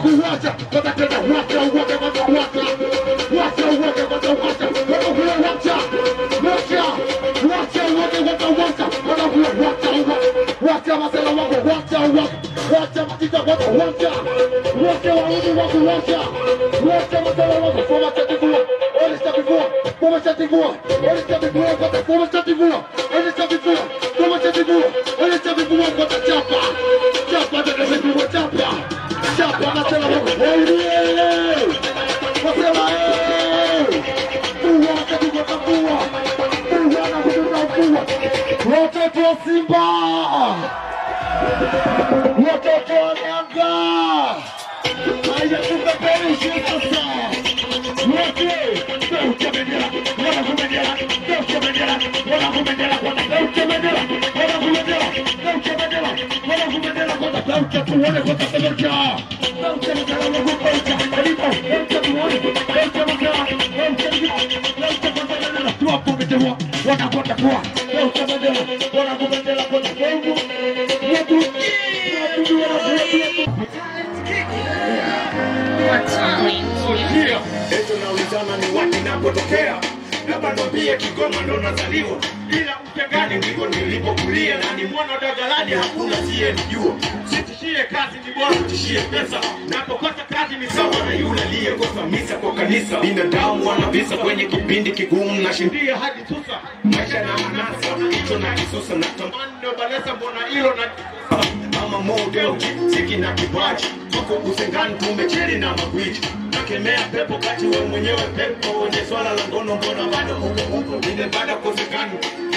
kuwacha kwanza tena wacha uoga kwanza wacha wacha uoga kwanza wacha kwanza huo wacha wacha wacha uoga kwanza wacha kwanza huo wacha uoga wacha masela wako wacha uoga wacha matita kwanza wacha wacha waudi wako wacha wacha masela wako foma chativua ole chativua foma chativua ole chativua kwanza foma chativua ole chativua foma chativua ole chativua kwanza chapa chapa tena chativua chapa chapa masela wako wewe masela eh Fua chativua kafua Fua na kutoka fua watoto wa Simba watoto wa Yanga haya tupeperushi sasa wote Deutsche Bendera wana kubendera Deutsche Bendera wana kubendera kwanza Deutsche Bendera wana kubendera Deutsche Bendera wana kubendera kwanza Deutsche tuone kwanza Deutsche Deutsche Bendera wana kubendera alipo Deutsche tuone Deutsche Bendera Deutsche Deutsche Bendera tuwapo bendera wana kwenda kwa Deutsche Bendera wana kubendera kwanza Kongo yetu yetu yetu Sikia, eti naulizana ni wapi napotokea labda niambie Kigoma ndo nazaliwa, ila Utengani ndiko nilipokulia, na ni mwana dagalani, hakuna siyenijua. Sitishie kazi, ni bora utishie pesa. Napokosa kazi ni sawa na yule aliyekosa misa kwa kanisa. Binadamu wanavisa kwenye kipindi kigumu, nashindia hadi tusa maisha na manasa, hicho na kisusa na tamani ndo balesa, mbona hilo na ama model siki na kipaji tuko Usengani tumecheli na magwiji nakemea pepo kati we mwenyewe pepo wenye swala la ngono mbona bado huko huko ile baada kosekani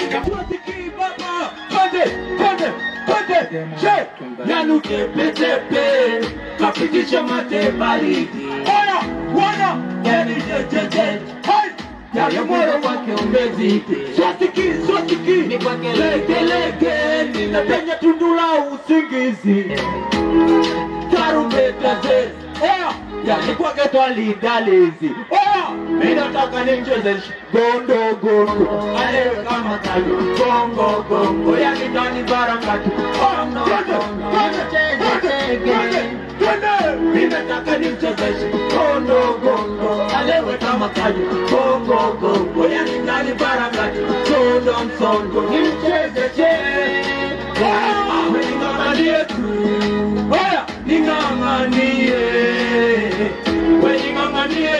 yanutepetepe kapitisha mate baridi oya wana yani jejeje yale mwero wake umezidi swatiki swatiki ni kwake legelege ninapenya tundu la usingizi tarumbeta ze oya yani kwake twalidalizi oya minataka nimcheze gondo gondo alewe kama kayo gongo gongo yani ndani barakatu oya twende twende twende minataka nimchezeshe gondo gondo alewe kama kayo gongo gongo yani ndani barakatu sondo msondo nimchezeshe Ning'ang'anie tu, oya, ning'ang'anie, we ning'ang'anie.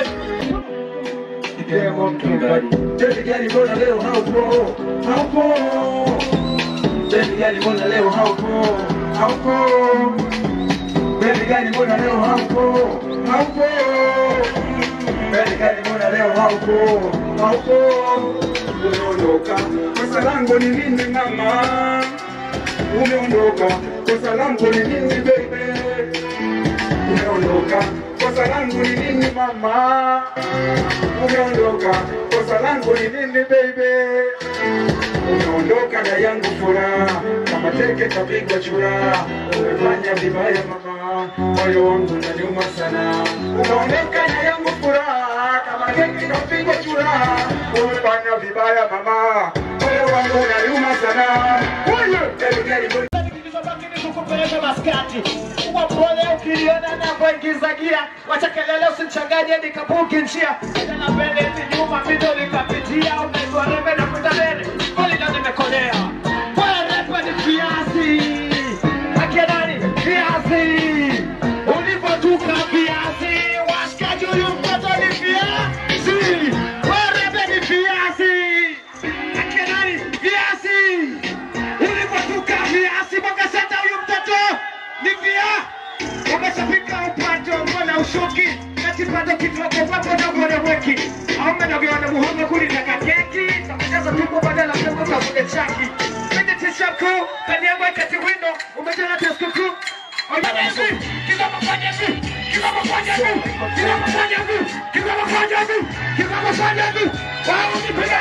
Serikali mbona leo haupo? Haupo. Serikali mbona leo haupo? Haupo. Serikali mbona leo haupo? Haupo. Serikali mbona leo haupo? Haupo. Umeondoka. Kosa langu ni nini mama? Umeondoka. Kosa langu ni nini baby? Umeondoka. Kosa langu ni nini mama? umeondoka, kosa langu ni nini baby? Umeondoka na yangu furaha, kama teke tapigwa chura. Umefanya vibaya mama, moyo wangu unaniuma sana. Umeondoka na yangu furaha, kama teke tapigwa chura. Umefanya vibaya mama, moyo wangu unaniuma sana. Wewe, gari gari Kilichobaki ni kukupeleka maskati. Kuwa mpole ukiliona napoingiza gia, wacha kelele usichanganye nikabuki njia. Tena mbele hivi nyuma mido nikapitia, unaitwa rembe na kwenda mbele. Kweli ndo nimekolea. Kwa repa ni viazi. Akia nani? Viazi. Ulipotuka viazi, washikaji huyu mtoto ni viazi. Kwa repa ni viazi. Akia nani? Viazi ulipotuka viasi mwakasema huyu mtoto ni via umeshafika upato mbona ushuki na kipato kidogo wapo na mbona weki aume na viona muhogo kulitaka keki takujaza tupo badala ya kuka kule chaki mende tishaku kanyangwa kati wino umejana teskuku Oyazi, kizama fanya hivi, kizama fanya hivi, kizama fanya hivi, kizama fanya hivi, kizama fanya hivi, wao nipiga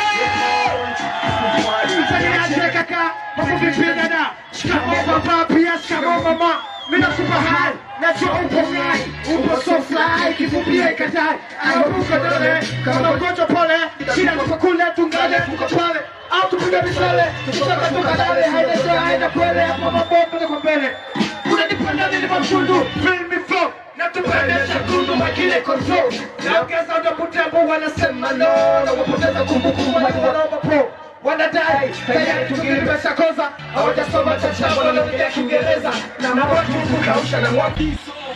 kelele. kaka, mafupi pia dada. Shikamoo baba, pia shikamoo mama. Mina super high, najua upo fly, upo so fly, kifupia ikatai. Aruka dole, kama ugonjwa pole, shida kwa kule tungale, tuko pale. Au tupige misale, tutoka tukadale, haina shida, haina kwele, hapo mabomba kwa mbele. Unanipenda nini mamshundu, feel me flow, na tupendesha kunduma kile control na ongeza utakuta ambao wanasema no na wapoteza kumbukumbu watu wanaomba pro wanadai tayari tukilipesha koza hawajasoma chacha wanaongea kiingereza na watu kukausha na mwaki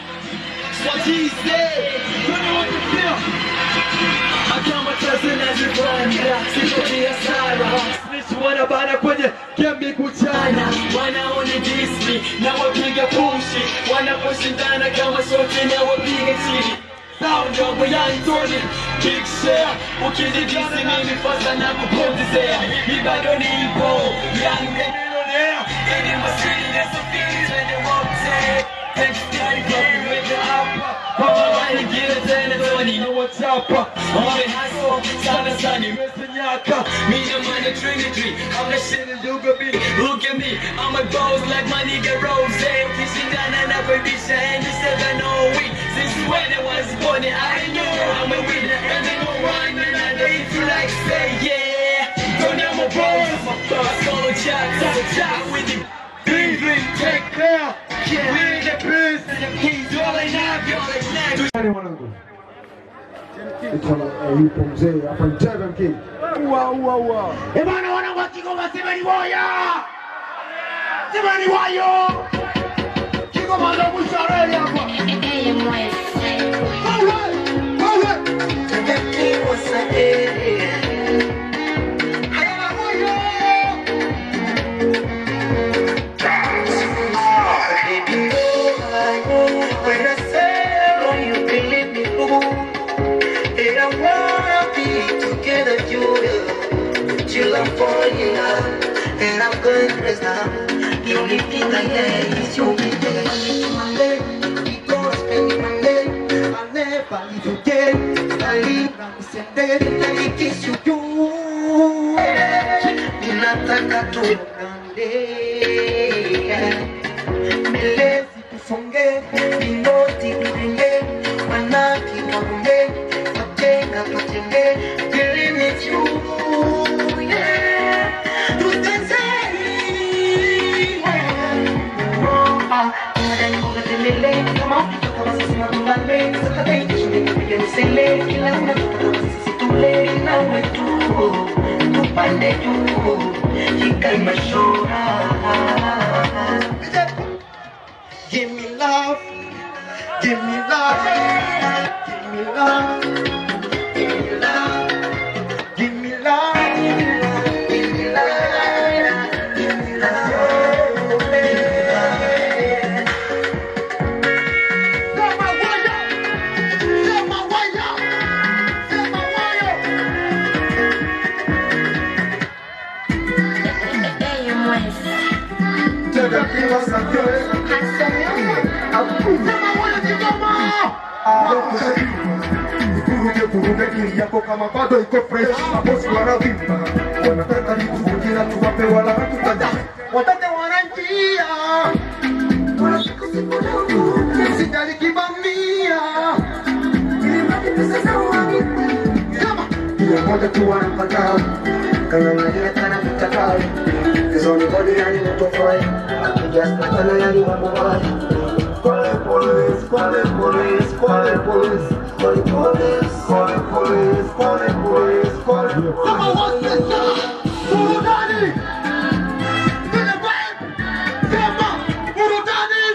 wanabana kwenye kembi kuchana wanaone disni na wapiga pushi wanaposhindana kama sote na wapiga chini Sound yangu ya Antoni Big Share Ukinidisi mimi fasa na kupotezea Mi bado nipo Young and millionaire Ini masini na safiri Twende wote Thanks daddy Glory with the upper Kwa mawani gile tena Tony na wachapa Wame hustle Sana sana nimesenyaka Me and money trinity I'm the shit in Dugabi Look at me I'm a ghost like my nigga Rose Ukishindana na kubisha And you said I know we Since when I was born I knew I'm a winner And I know one And I if you like say yeah Don't have my boss My thoughts Solo chat Solo chat with the Dream dream Take care Yeah We in the biz And the keys All I have All I have Nani mwanangu? Ito eh, yupo mzee hapa Mtega mkini. Ua ua ua. Eh bana wanangu wa Kigoma sema ni woya sema ni wayo Kigoma ndo mwisho wa reli hapa And I'm going to now. The only thing I need is your Monday, we gonna spend Monday. I'll never leave you again. I leave now, send it, I kiss you. you. Ninataka tuonane. Mbele tusonge, vinoti vivinde, wanaki waunge, wajenga tujenge, feeling it's you. Yeah. Tutazame. Ah, nadhani mboga zelele, kama ukitoka basi sema tumbale, sasa dai tushinde nipige msele, kila unatoka basi sisi tule, nawe tu, tupande juu, jikae mashora. Give me love, give me love, give me love, give me love, give me love, give me love, give me love. Sema waya Sema waya Sema waya Mtega mkini wa Sakio. Sema waya Kigoma Kuruge kuruge kili yako kama bado iko fresh. Mabosi wanavimba. Wanataka nikuvukia tuwape wala hatutada. Watate wananjia. Sijali kibamia. Kama hiyo moja tu wanapata. Kama unajua kana mtakao. Hizo ni bodi yani mtofai. Just kana yani mambo baya. Call the police, call the police, call the police, call the police, call the police, call the police, call the police. Sema wote Burudani Vile vibe Sema Burudani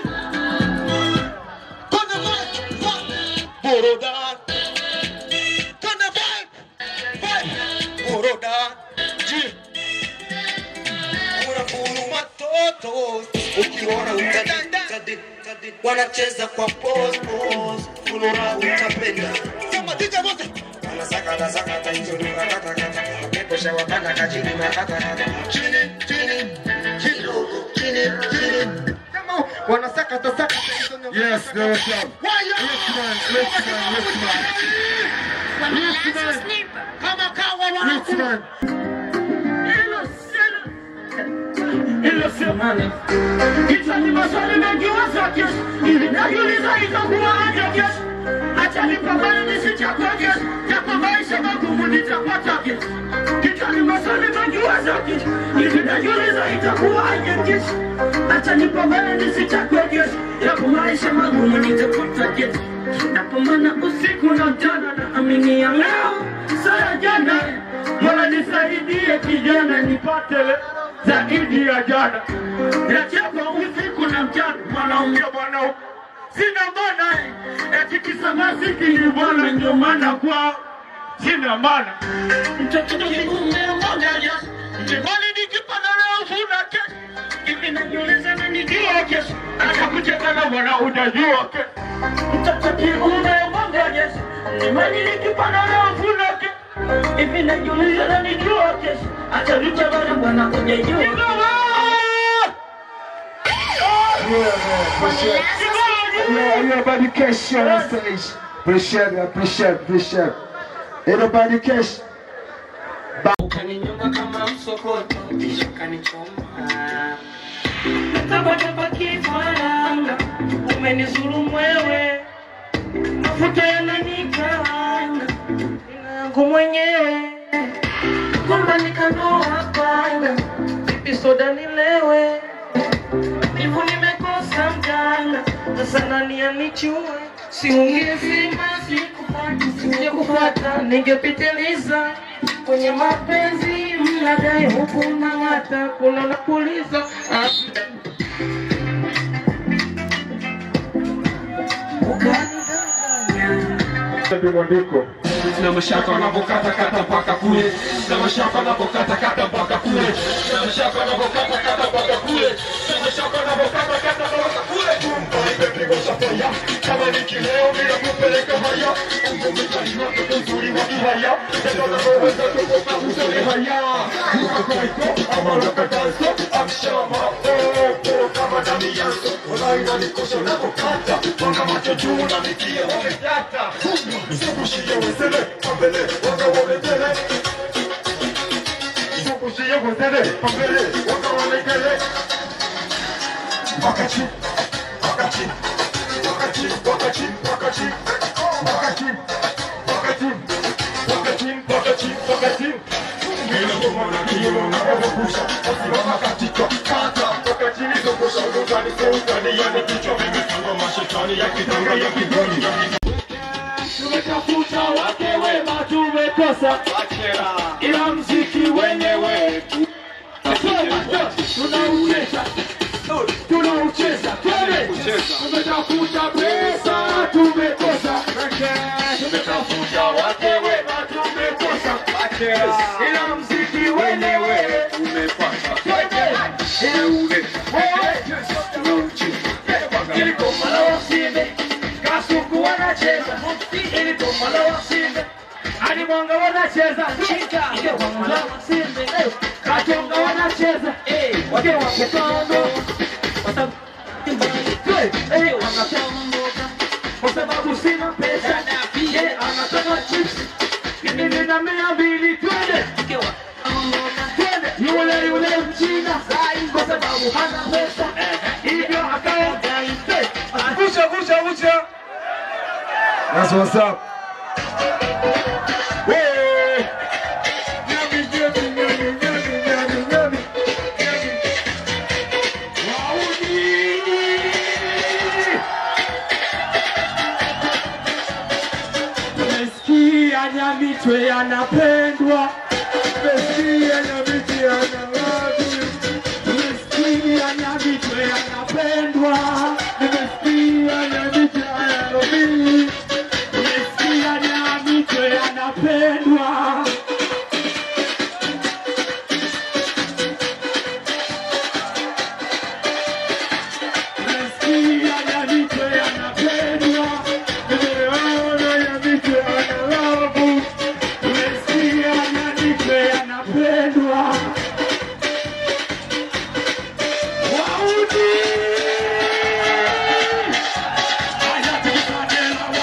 Kone vibe Burudani Kone vibe Vibe Burudani Ji unafuru watoto ukiona utadada wanacheza kwa pos pos funura utapenda Sema DJ wote wanasakata sakata hizo ni kata kata wakekosha wakata kachini na kata kata chini chini kidogo chini chini Kama wanasakata sakata hizo ni- Yes, there was some. Waya Listen, listen, listen. Kama kawa wanaku Listen. Ilo semane Kichwa ni maswali mengi wazake Ili najiuliza itakuwa aje kesho Acha nipambane nisichakwe kesho Japo maisha magumu nitapata kesho Kichwa ni maswali mengi wazake hivi najiuliza itakuwaje kesho acha nipambane nisitakwe kesho yapo maisha magumu nitakuta kesho napambana usiku na mchana na amini ya leo saya jana mola nisaidie kijana nipate le- zaidi ya jana nachapa usiku na mchana mwanaume bwana sina maana eti kisamasiki ni bwana ndio maana kwao sina maana mtoto kiume mmoja Jimani nikipanda leo funa kesho Hivi najiuliza na nijua kesho Atakucheka na bwana utajua kesho Mtoto kiume mmoja Jimani nikipanda leo funa kesho Hivi najiuliza na nijua kesho Atakucheka na bwana utajua Everybody cash on stage. Appreciate it, appreciate it, appreciate it. Everybody cash. Ukaninyonga kama msokoto kisha ukanichoma Natabadaba kifaranga umenizulumu wewe mafuta yananikaranga yangu mwenyewe kwamba nikanoa panga vipi soda nilewe hivyo nimekosa mganga sasa nani anichue siungesema sikupata singekufuata ningepitiliza kwenye mapenzi mnadai huku nang'ata kuna napuliza Ah. Ukanidanganya. Mwandiko. na mashaka wanapokata kata mpaka kule na mashaka wanapokata kata mpaka kule na mashaka wanapokata kata mpaka kule na mashaka wanapokata kata mpaka kule tumba imepigwa safaya kama ni kileo bila kupeleka haya ungomekani wake uzuri wa kihaya tendo la kuweza kukopa uzuri haya ukakoiko ama nakatazo amshama opo kama dami yaso walaina nikosho na kukata wanga macho juu na mikia wamedata Izukushie wezele, pambele, wanga wamekele Izukushie wezele, pambele, wanga wamekele Wakati, wakati, wakati, wakati, wakati, wakati, wakati, wakati, wakati, wakati Mila ngoma na kiyo na wabusha Wasimama katika kata Wakati nizungusha ugani seukani Yani kichwa vimepangwa mashetani ya kitanga ya kibuni tumetafuta wake wema tumekosa ila mziki wenyewe tunaucheza tunaucheza twende tumetafuta pesa tumekosa tumetafuta wake wema tumekosa ila mziki wenyewe twende ilikoma la wasimbe kasuku wanacheza ilikoma la wasimbe hadi mwanga wanacheza ilikoma la wasimbe katonga wanacheza wake wakutano kwa sababu sina pesa ye anataka chips mimi nina mia mbili twende twende yule yule mchina kwa sababu hana pesa hivyo akaenda Vucha, vucha, vucha. That's what's up. Hey. Nyami, nyami, nyami, nyami, nyami, nyami. Tumesikia Nyamitwe anapendwa, Tumesikia Nyamitwe anawatu. tumesikia Nyamitwe anapendwa, Tumesikia Nyamitwe anawatu. tumesikia Nyamitwe anapendwa. Tumesikia Nyamitwe anapendwa, Nimeona Nyamitwe analabu. tumesikia Nyamitwe anapendwa. Wauni! Haya tupate la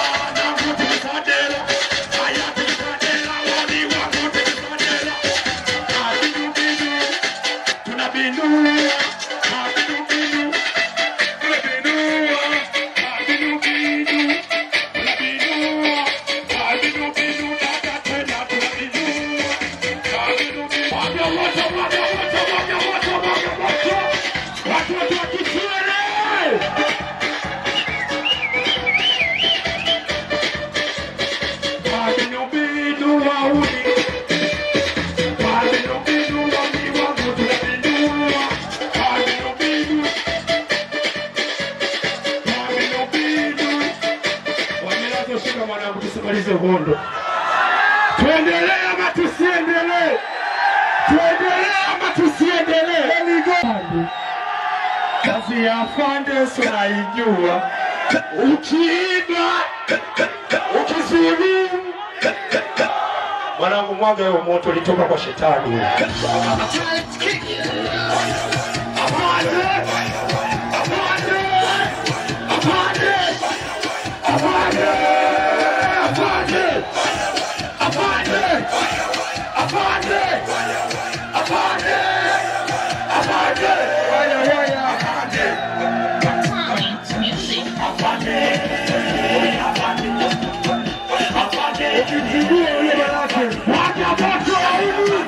Shika shika mwanangu, tusimalize uhondo. Tuendelee ama tusiendelee? Tuendelee ama tusiendelee? Kazi ya afande unaijua, ukiiba ukizulumu mwanangu, mwaga huo moto ulitoka kwa shetani. Afande! Afande! Afande! Afande! Afande! Afande! Afande! Afande! Afande! Waya, waya, afande! Afande! Afande! Ukimzingua yule manake, wacha moto aibu!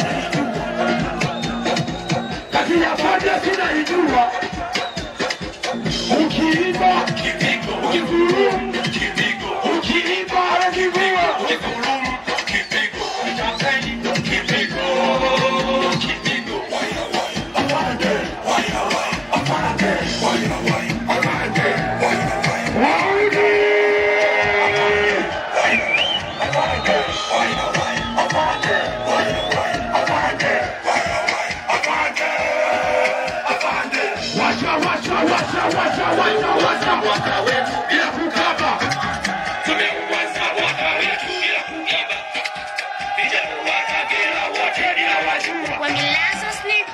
Kazi ya afande tunaijua. Ukiiba, ukidhulumu, ukiiba, ukivua, Washa, washa, washa, washa, washa, washa, mwaka wetu bila kukaba. Tumeuwaza mwaka wetu bila kuiba. Vijana wa Kagera wote ninawajua. Wangelazo slip.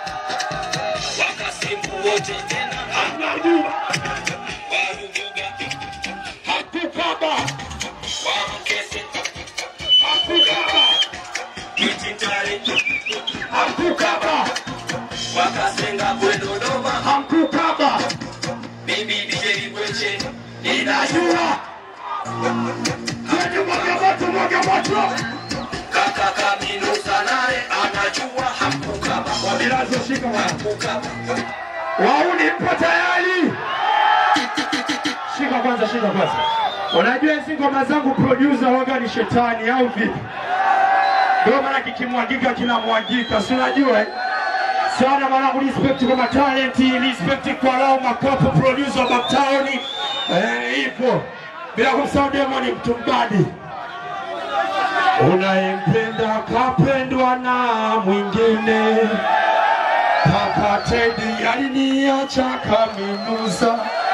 Wakasimu wote tena hamnajua. Warubuga hakukaba. Wamkese hakukaba. Kititari hakukaba. Wakasenga kwe Dodoma hamkukaba. Mimi DJ Bweche ninajua. Kwenye mwaga moto, mwaga moto. Kaka Kaminusa naye anajua hamkukaba. Wabilazo shika hamkukaba. Wauni mpo tayari? Shika kwanza, shika kwanza. Unajua hizi ngoma zangu producer waga ni shetani au vipi? Ndio maana kikimwagika kinamwagika, si unajua eh? sana mwanangu, respect kwa matalenti, respect kwa lao makopo producer wa Uptown. Eh, ipo bila kumsahau Demon Mtumbadi. Unayempenda kapendwa na mwingine, kaka Teddy aliniacha kaminusa.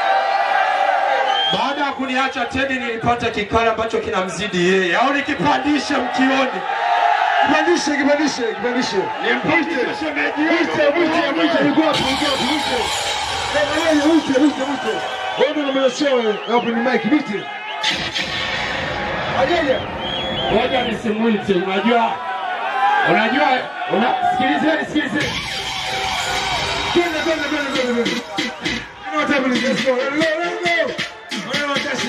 Baada ya kuniacha Teddy, nilipata kikali ambacho kinamzidi yeye, au nikipandishe mkioni Kipandishe, kipandishe, kipandishe. nimpandishe shemeji Mwite, yenu. mwite, mwite, yuko wapi? Yuko wapi? Mwite. Eh, wewe, mwite, mwite, mwite. Wewe ndio unamwelezea wewe. Hapo ni mic, mwite. Ajeje. Ngoja nisimwite, unajua unajua una sikilizeni, sikilizeni. Twende, twende, twende, twende, twende. You know what happened is let's go. Let's go, let's go. Wewe wakashe.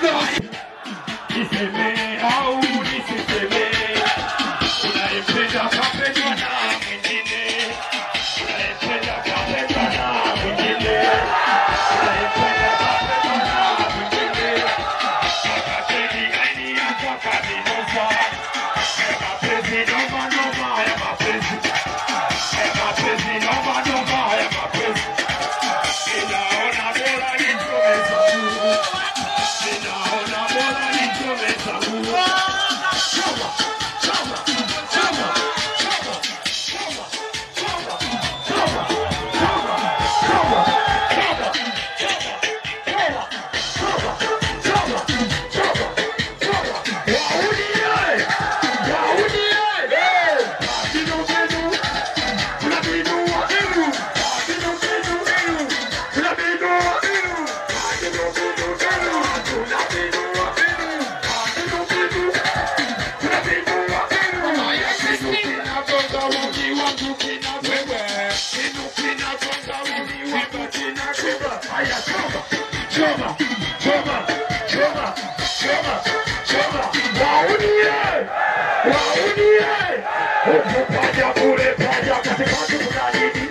Niseme au nisiseme, unayempenda kapendwa na mwingine, unayempenda kapendwa na mwingine, unayempenda kapendwa na mwingine. Akasedi aini yako kabinosa, ya mapenzi noma noma, ya mapenzi, ya mapenzi noma noma, ya mapenzi. Ninaona bora nichome zangu. Ninaona bora nichome zangu. Choma, choma, choma, choma, choma, choma, choma, choma, choma, choma, choma, choma, choma, choma, choma. Wahuni ye! Wahuni ye! Binu, binu, kuna binu, binu. Binu, binu, binu. Kuna binu, binu. Binu, binu, binu. Kuna binu, binu. Binu, binu. Kuna binu, binu. Haya, binu kinagonga uji wangu kinabebwa. Binu kinagonga uji wangu kinabebwa. Haya, choma, choma, choma, choma, choma, choma. Wahuni ye! Wahuni ye! Huku paja kule paja katikati kuna nini?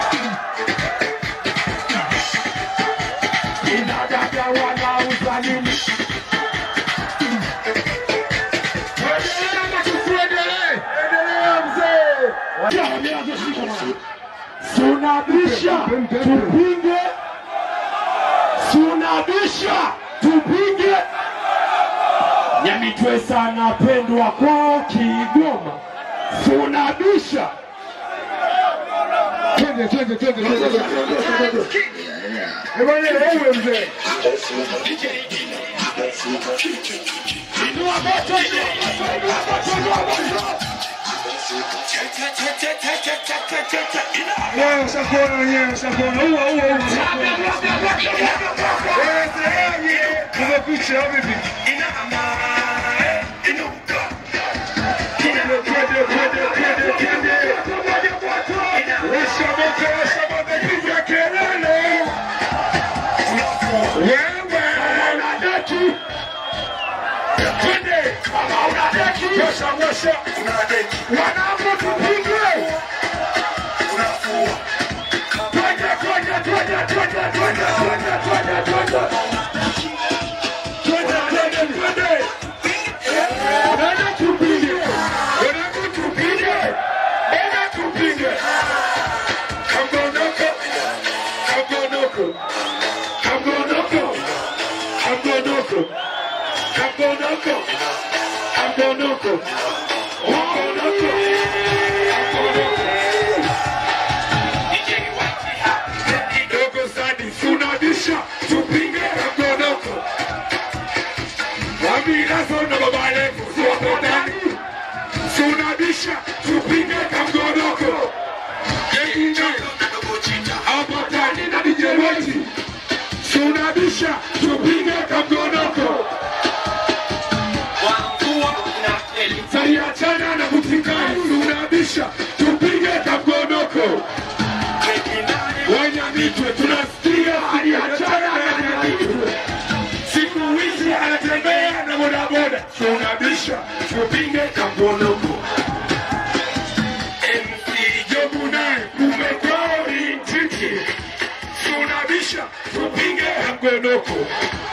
Kina dada wanauza nini? Tuendelee ama tusiendelee? Endelea mzee. Ya, wameanza shika mwana. Sunabisha tupinge, sunabisha tupinge, Nyamitwesa anapendwa kwao Kigoma, sunabisha Twende, twende, twende, twende, twende, twende. Eh, bwana, wewe mzee. Inua moto, inua moto, inua moto, inua moto. Wewe ushakuona wenyewe, ushakuona. Ua, ua, ua, ushakuona. Wewe sehemu, tumepicha, au vipi? Twende, twende, twende, twende, twende. Washa moto, washa moto, piga kelele. Wewe unadeki. Twende. Kama unadeki, washa, washa. Wanangu tupige. Twende, twende, twende, twende, twende, twende, twende, twende. Twende, twende, twende. Nenda tupige. Wanangu tupige. Nenda tupige. Kagonoko. Kagonoko. Kagonoko. Kagonoko. Kagonoko. Kagonoko. Kagonoko. Dogo Sadi, sunabisha, tupige kagonoko. Wamirazo na baba levu, siwapo ndani. Sunabisha, tupige kagonoko. Yengine, hapa ndani na DJ Weti. Sunabisha, tupige kagonoko. Saliachana na kutikani, sunabisha, tupige kagonoko. Wanyamitwe tunasikia aliachana na Nyamitwe. Siku hizi anatembea na bodaboda, tunabisha tupige kagonoko. MC Jobu naye kumekori ntiki, tunabisha tupige kagonoko.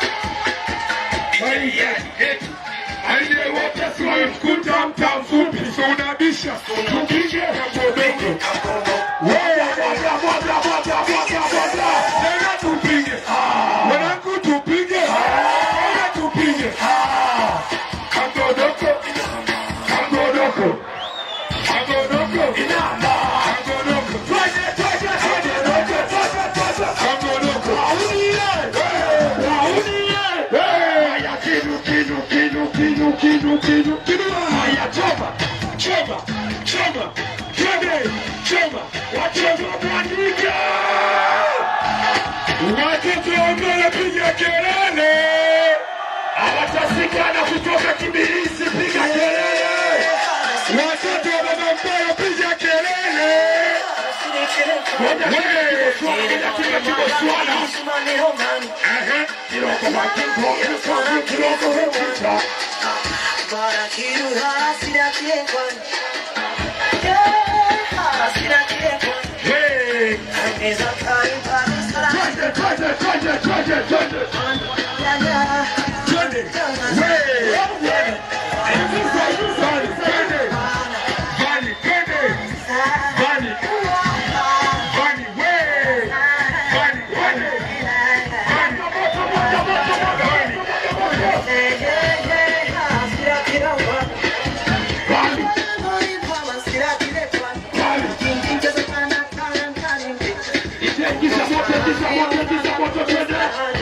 Aliyewote siwamkuta mta mfupi, tunabisha tupige kagonoko. Moja, moja, moja, moja, moja, moja. Tena tupige. Wanangu tupige. Tena tupige. Kagodoko. Kagodoko. Kagodoko. Kagodoko. Twende, twende, twende, twende, twende, twende. Kagodoko. Eh, eh. Haya, kinu, kinu, kinu, kinu, kinu, kinu, kinu. Haya, choma, choma, choma. Twende, choma. Wachoma mwandike. Watoto wamepiga kelele, hawatasikana kutoka Kibirizi, piga kelele. Watoto wa baba Mbaya, piga kelele. Wewe, Swahili katika Kiboswana. Ehe, Kiroko Makimbo, Kiroko, Kiroko Hekita. Hey, twende, twende, twende, twende, twende. Twende. Wewe, Hivi Vani, twende. Vani, twende. Vani. Vani, wewe. Vani, twende. Vani. Moto, moto, moto, moto. Vani. Vani. Vani. Ingiza moto, ingiza moto, ingiza moto, twende.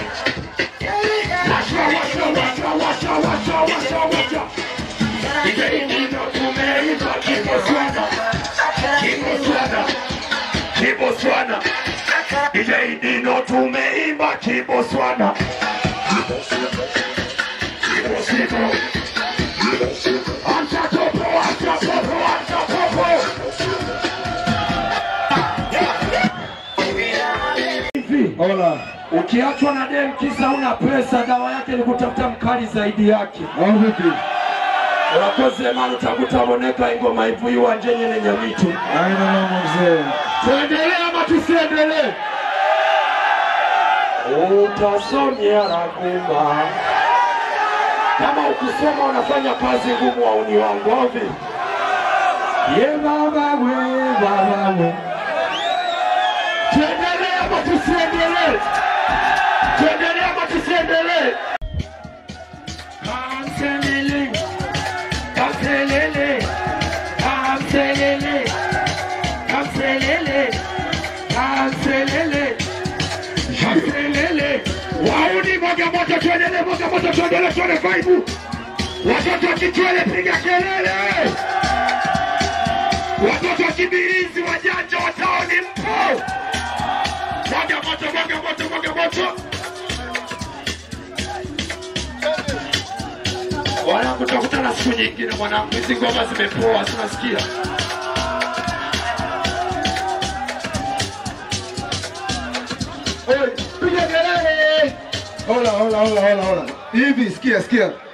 Washa, washa, washa, washa, washa, washa, washa. Ile ingine tumeiva Kiboswana. Kiboswana. Kiboswana. Ile ingine tumeimba Kiboswana. Kiboswana. Acha topo, acha topo, acha topo. Hivi, Hola. ukiachwa na dem kisa una pesa, dawa yake ni kutafuta mkali zaidi yake. Au vipi? urakoze mani utakutaboneka ingoma hivu iwanje nyene nyamitu Haina mama mzee. tuendelee ama tusiendelee utasomya raguma kama ukisoma unafanya kazi ngumu wauni wangu ovi ye baba we baba we tuendelee ama tusiendelee tuendelee ama tusiendelee Kansenele Kinondoni tuone vibe. Watoto wa Kitwele piga kelele. Watoto wa Kibirizi wajanja wa taoni mpo. Mwaga moto, mwaga moto, mwaga moto. Wanangu, tutakutana siku nyingine mwanangu, hizi ngoma zimepoa, tunasikia. Piga kelele. Hola, hola, hola, hola, hola. Hivi sikia, sikia.